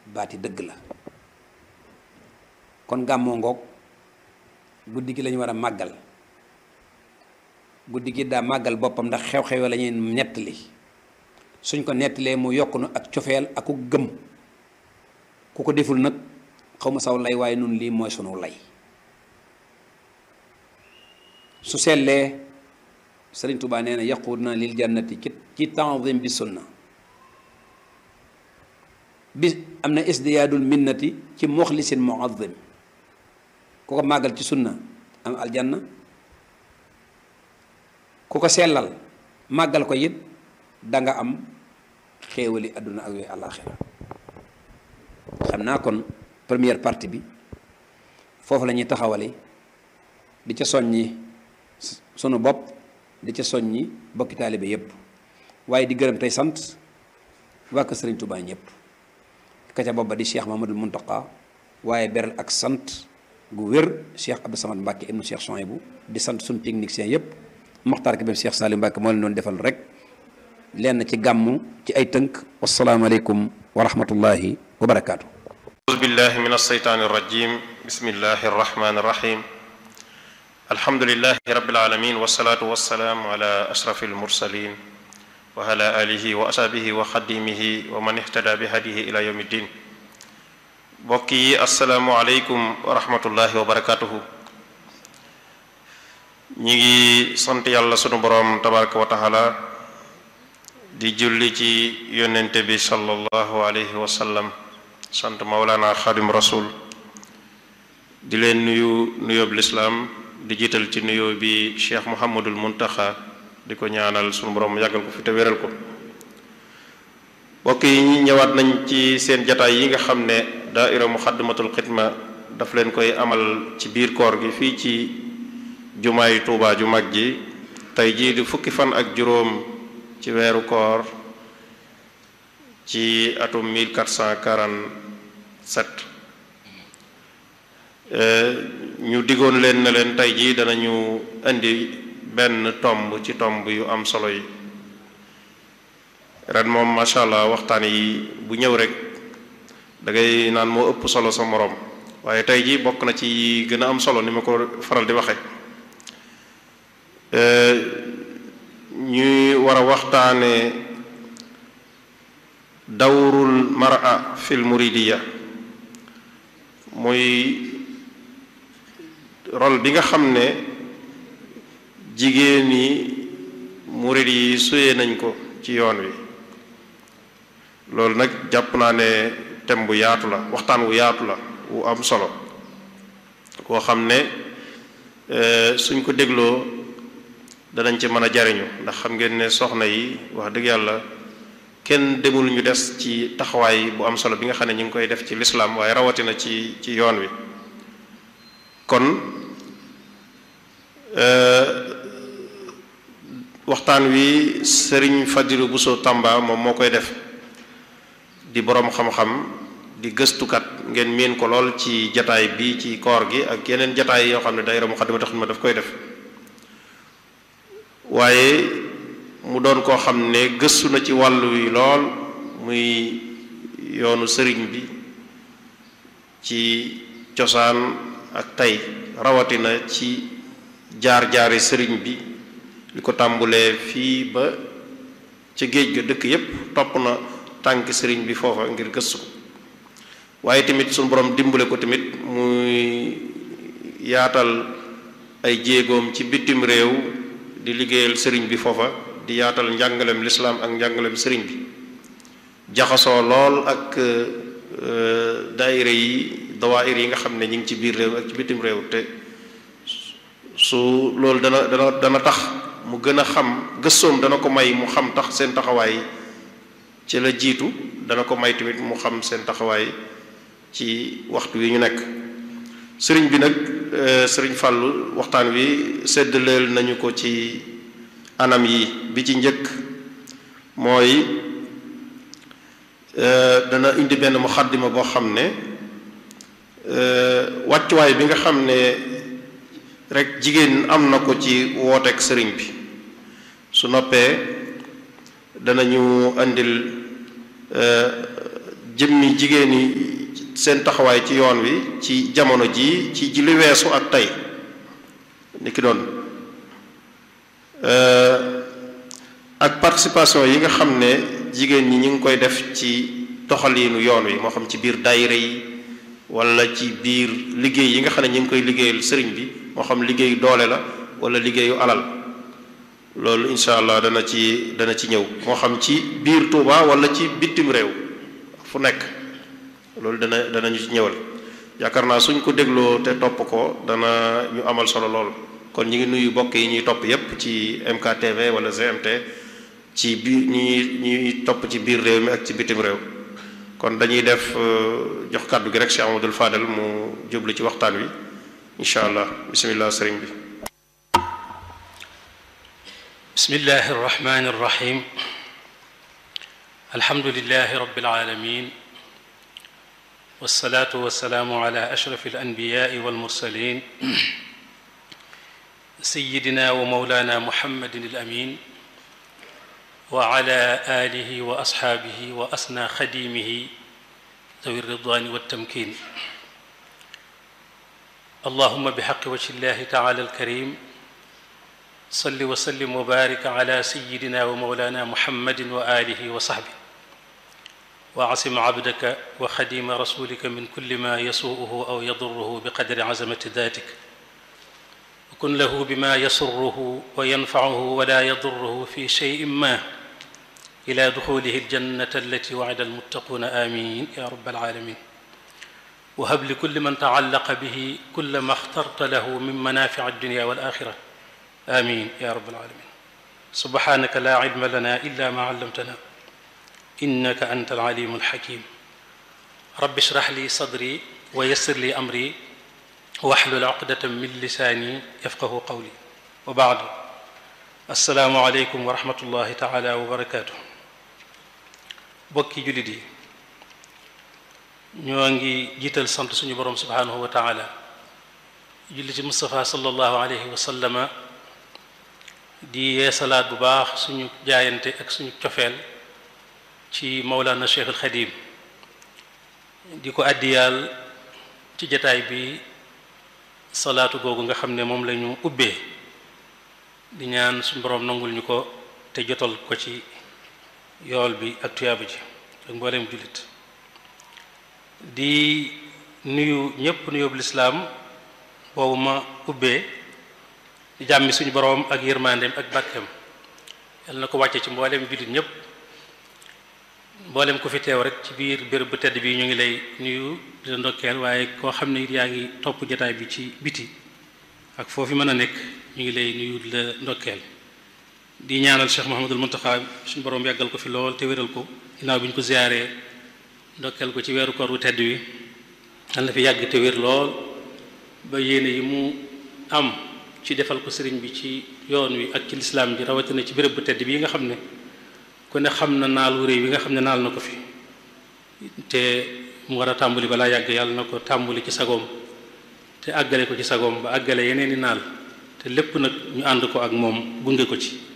baati dëgg la kon gàmmoo ngoog guddi gi lañu war a màggal guddi gi daa màggal boppam ndax xew-xew la ñuy nettali suñ ko nettalee mu yokk nu ak cofeel ak ku gëm ku ko deful nag xaw ma saw lay waaye nun lii mooy sunu lay su sellee sëriñ Tuubaa nee na yaquduna lil jannati ci ci tanzim bi sunna bi am na isdiyaadul minnati ci muxlisin muazim ku ko màggal ci sunna am aljanna ku ko sellal màggal ko it danga am xéewali àdduna ak yooyu àllaaxira xam naa kon première partie bi foofu la ñuy taxawale di ca soññi sunu bopp di ca soññi bokki taalibe yépp waaye di gërëm tey sant waa kër Sëriñ Tuubaa ñëpp ka ca bopp ba di Cheikh Mamadou Muntaqa waaye beral ak sant gu wér Cheikh Abdou Samad Mbacke ibnu Cheikh Souhaïbou di sant sunu technicien yépp Moxtaar ki bem Cheikh Salim Mbacke moo leen doon defal rek lenn ci gàmmu ci ay tënk wasalaamaaleykum wa rahmatullahi wa barakaatu. أعوذ بالله من الشيطان الرجيم بسم الله الرحمن الرحيم الحمد لله رب العالمين والصلاة والسلام على أشرف المرسلين وعلى آله وأصحابه وخديمه ومن اهتدى بهديه إلى يوم الدين بوكي السلام عليكم ورحمة الله وبركاته ñi sant yàlla sunu borom tabaraka wa taala di julli ci yonente bi sallallahu alayhi wa sallam sant Maulana Xadim Rasul di leen nuyu nuyoob lislaam di jiital ci nuyoo bi Cheikh Mouhamadul Muntaxa di ko ñaanal sunu borom yàggal ko fi te wéral ko mbokk yi ñëwaat nañ ci seen jataay yi nga xam ne daaira Muxaddamatul Xidma daf leen koy amal ci biir koor gi fii ci jumaay Tuubaa ju mag ji tey jii di fukki fan ak juróom ci weeru koor ci atum 1447 ñu diggoon leen na leen tey jii danañu indi benn tomb ci tomb yu am solo yi ren moom macha allah waxtaan yi bu ñëw rek da ngay naan moo ëpp solo sa moroom waaye tey jii bokk na ci gën a am solo ni ma ko faral di waxe ñuy war a waxtaane dawrul mara fil muridiya muy rôle bi nga xam ne jigéen yi murid yi suyee nañ ko ci yoon wi loolu nag jàpp naa ne thème bu yaatu la waxtaan wu yaatu la wu am solo koo xam ne suñ ko dégloo danañ ci mën a jariñu ndax xam ngeen ne soxna yi wax dëgg yàlla kenn demul ñu des ci taxawaay bu am solo bi nga xam ne ñu ngi koy def ci lislaam waaye rawatina ci ci yoon wi kon waxtaan wi sëriñ Fadilu Buso Tamba moom moo koy def di boroom xam-xam di gëstukat ngeen miin ko lool ci jataay bi ci koor gi ak yeneen jataay yoo xam ne daayira Muxaddamatul Xidma daf koy def waaye mu doon koo xam ne gëstu na ci wàllu wi lool muy yoonu sëriñ bi ci cosaan ak tey rawatina ci jaar-jaari sëriñ bi li ko tàmbulee fii ba ca géej ga dëkk yépp topp na tànk sëriñ bi foofa ngir gëstu ko waaye tamit suñu borom dimbale ko tamit muy yaatal ay jéegoom ci bitim réew di liggéeyal sëriñ bi foofa di yaatal njàngalem lislaam ak njàngalem sëriñ bi jaxasoo lool ak daayira yi dawaayir yi nga xam ne ñu ngi ci biir réew ak ci bitim réew te su loolu dana dana dana tax mu gën a xam gëstoom dana ko may mu xam tax seen taxawaay ci la jiitu dana ko may tamit mu xam seen taxawaay ci waxtu wi ñu nekk sëriñ bi nag sëriñ Fàllu waxtaan wi séddaleel nañu ko ci anam yi bi ci njëkk mooy dana indi benn muxaddima boo xam ne wàccuwaay bi nga xam ne rek jigéen am na ko ci wooteek sëriñ bi su noppee danañu indil jëmmi jigéen ñi seen taxawaay ci yoon wi ci jamono jii ci ji li weesu ak tey ni ki doon ak participation yi nga xam ne jigéen ñi ñu ngi koy def ci doxaliinu yoon wi moo xam ci biir daayira yi wala ci biir liggéey yi nga xam ne ñu ngi koy liggéeyal sëriñ bi moo xam liggéeyu doole la wala liggéeyu alal loolu incha allah dana ci dana ci ñëw moo xam ci biir Touba wala ci bitim réew fu nekk loolu dana danañu ci ñëwal yaakaar naa suñ ko dégloo te topp ko dana ñu amal solo lool kon ñu ngi nuyu bokk yi ñuy topp yépp ci MKTV wala GMT ci biir ñi ñuy topp ci biir réew mi ak ci bitim réew kon dañuy def jox kàddu gi rek Cheikh Amadou Fadel mu jublu ci waxtaan wi incha allah bismillah sëriñ bi bismillahi arrahmani arrahim alhamdulilahi rabbil alamin wasalaatu wasalaamu ala ashraf alanbiyaai walmursalin sayidina wa mawlana muhammadin alamin wa ala alihi wa asxaabihi wa asna xadimihi dawi ridwani waltamkin allahuma bixaqi wajhi llahi taala alkarim salli wa sallim wa barik ala sayidina wa mawlana muhammadin wa alihi wa saxbi wa asim abdaka wa xadima rasulika min kulli ma yasuuhu aw yaduruhu biqadri azamati datik wa kun lahu bima yasurruhu wa yanfacuhu wala yaduruhu fi cheyin ma ila duxulihi aljannata allati wacida almuttaquuna amin ya rabbal alamin wa hab li kulli man tacallaqa bihi kulla ma axtarta lahu min manafici addunya wal axira amin ya rabbal alamin subhanaka la cilma lana illa ma callamtana innaka anta alalimu alxakim rabbi shrah li sadri wa yassir li amri waxlul uqdatan min lisaani yafqahu qawli wa baadu assalaamu aleykum wa rahmatullahi taala wa barakaatu bokki jullit yi ñoo ngi jiital sant suñu boroom subhaanahu wa taala julli ci Mustafa sallallahu alayhi wa sallama di yeesalaat bu baax suñu jaayante ak suñu cofeel ci Mawlana Cheikh al Xadim di ko àddiyaal ci jataay bi salaatu googu nga xam ne moom la ñu ubbee di ñaan suñu boroom nangul ñu ko te jotal ko ci yool bi ak tuyaaba ji ak mbooleem jullit di nuyu ñépp nuyób lislaam boobu ma ubbee di jàmmi suñu boroom ak yërmandeem ak bàkkeem yal na ko wàcce ci mbooleem jullit ñépp mboolem ku fi teew rek ci biir béréb bu tedd bi ñu ngi lay nuyu di la ndokkeel waaye koo xam ne it yaa ngi topp jataay bi ci biti ak foofu mën a nekk ñu ngi lay nuyu di la ndokkeel di ñaanal Cheikh Mouhamadul Muntaxa suñu borom yàggal ko fi lool te wéral ko ginnaaw bi ñu ko ziyaaree ndokkeel ko ci weeru koor wu tedd wi yal na fi yàgg te wér lool ba yéene yi mu am ci defal ko sëriñ bi ci yoon wi ak ci lislaam bi rawatina ci béréb bu tedd bii nga xam ne ku ne xam na naal wu réy wi nga xam ne naal na ko fi te mu war a tàmbali balaa yàgg yàlla na ko tàmbali ci sagoom te àggale ko ci sagoom ba àggale yeneen i naal te lépp nag ñu ànd ko ak moom gunge ko ci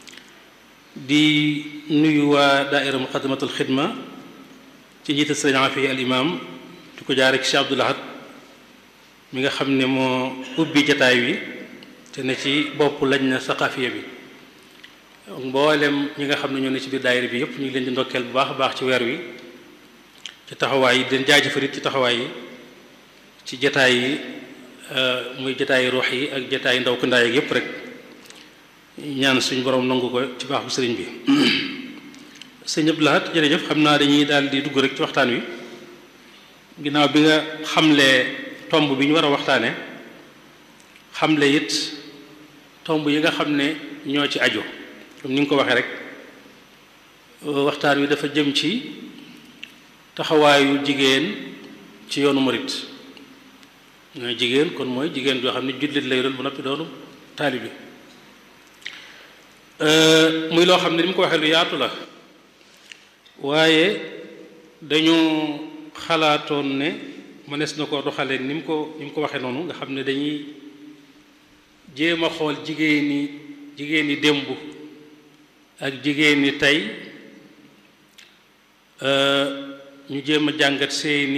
di nuyu waa daaira muqaddamatul xidma ci njiital sëriñ Afi al imam di ko jaare ci Cheikh Abdoul Ahad mi nga xam ne moo ubbi jataay wi te ne ci bopp lañ na saqafiya bi mboolem ñi nga xam ne ñoo ne ci biir daayira bi yëpp ñu ngi leen di ndokkeel bu baax a baax ci weer wi ci taxawaay yi den jaajëfalit ci taxawaay yi ci jataay yi muy jataay ruux yi ak jataay ndaw ku ndaay ak yëpp rek ñaan suñu borom nangu ko ci baax bu sëriñ bi sëñ Abdou Lahad jërëjëf xam naa dañuy daal di dugg rek ci waxtaan wi ginnaaw bi nga xamlee tomb bi ñu war a waxtaane xamle it tomb yi nga xam ne ñoo ci aju comme ni nga ko waxee rek waxtaan wi dafa jëm ci taxawaayu jigéen ci yoonu murit mooy jigéen kon mooy jigéen joo xam ne jullit lay doon bu noppi doonu taalibi muy loo xam ne ni mu ko waxee lu yaatu la waaye dañu xalaatoon ne mënees na ko doxalee ni mu ko ni mu ko waxee noonu nga xam ne dañuy jéem a xool jigéen ñi jigéen ñi démb ak jigéen ñi tey ñu jéem a jàngat seeni